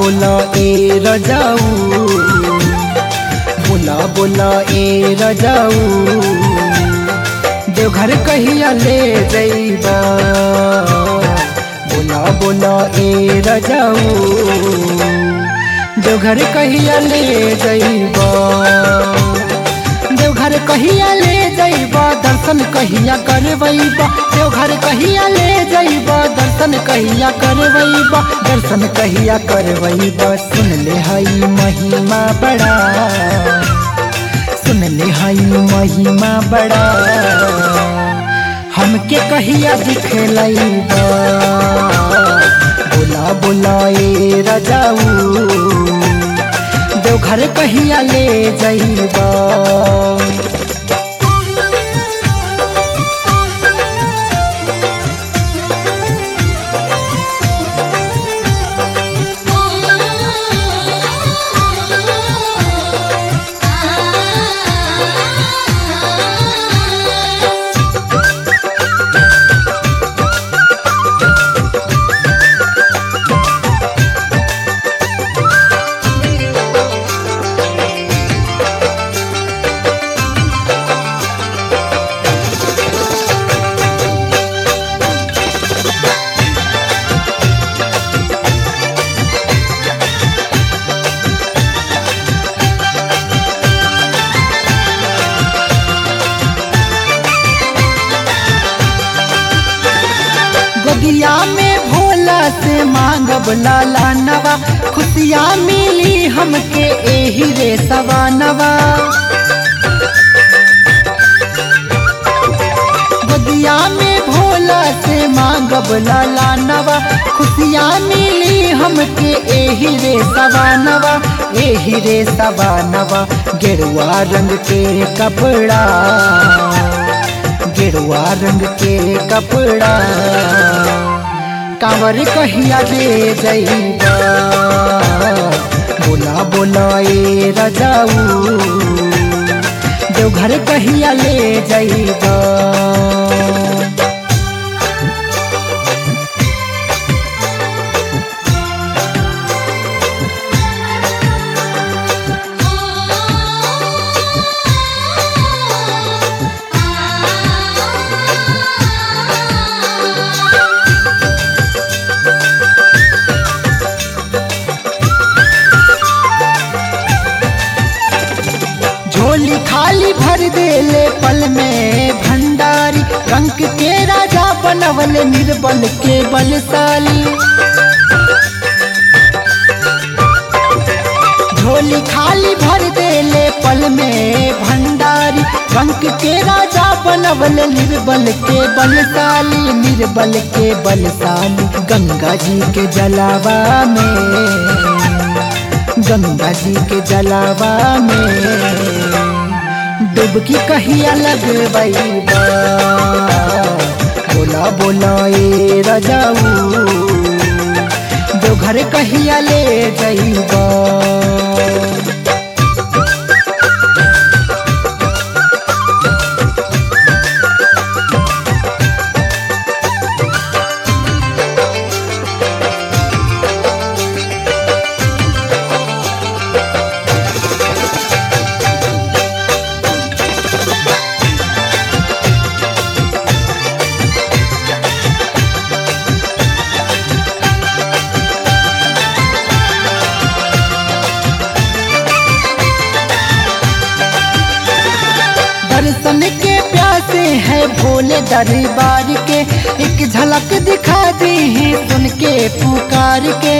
बोला ए रजाऊ बोला बोला ए रजाऊ देवघर कहिया ले जइबा बोला बोला ए रजाऊ देवघर कहिया ले जइबा देवघर कहिया ले जइबा दर्शन कहिया करबैबा देवघर कहिया ले जइबा दर्शन कहिया करबैबा दर्शन कहिया करबैबा सुन ले हई महिमा बड़ा सुन ले हई महिमा बड़ा हमके कहिया दिखलैबा बोला बोला ए रजाऊ देवघर कहिया ले जइबा गोदिया में भोला से मांगब लाला नवा खुशियाँ मिली हमके एही रे सवानवा गोदिया में भोला से मांगब लाला नवा खुशियाँ मिली हमके एही रे सवानवा एही रे सवानवा गेरुआ रंग के कपड़ा गेरुआ रंग के कपड़ा कांवर कहिया दे जइबा बोला बोला ए रजाऊ देवघर कहिया ले जइबा झोली खाली भर देले पल में भंडारी रंग के राजा बनवल निर्बल के बलशाली झोली खाली भर देले पल में भंडारी रंग के राजा बनवल निर्बल के बलशाली निर्बल के बलशाली गंगा जी के जलावा में गंगा जी के जलावा में डुबकी कहिया लगबैबा बोला बोला ए रजाऊ जो घर कहिया ले जइबा दर्शन के प्यासे है भोले दरबार के एक झलक दिखा दी है सुन के पुकार के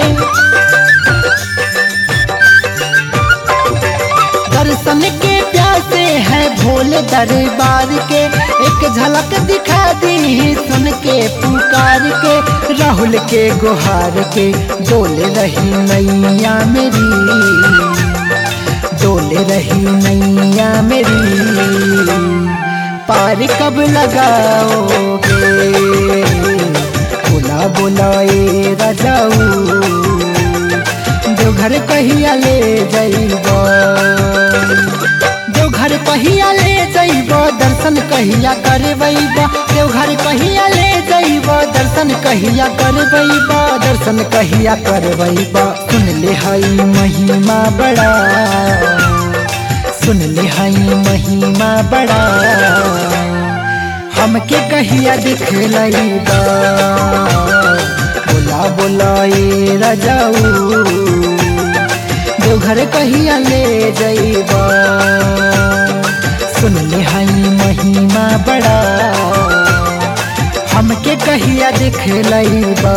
दर्शन के प्यासे है भोले दरबार के एक झलक दिखा दी है सुन के पुकार के राहुल के गुहार के डोले रही नैया मेरी डोले रही नैया मेरी पार कब लगाओगे बोला बोला ए रजाऊ जो घर कहिया ले जइबा जो घर कहिया ले जइबा दर्शन कहिया करबैबा देवघर कहिया ले जइबा बा दर्शन कहिया करबई बा दर्शन कहिया करबई बा सुन ले हई महिमा बड़ा सुन ले हई महिमा बड़ा हमके कहिया दिखलई बा बोला बोला ए राजाऊ देवघर कहिया ले जइबा सुन ले हई महिमा बड़ा हमके कहिया दिखलइबा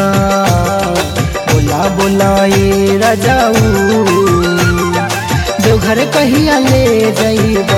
बोला बोला ए राजाऊ देवघर कहिया ले जइबा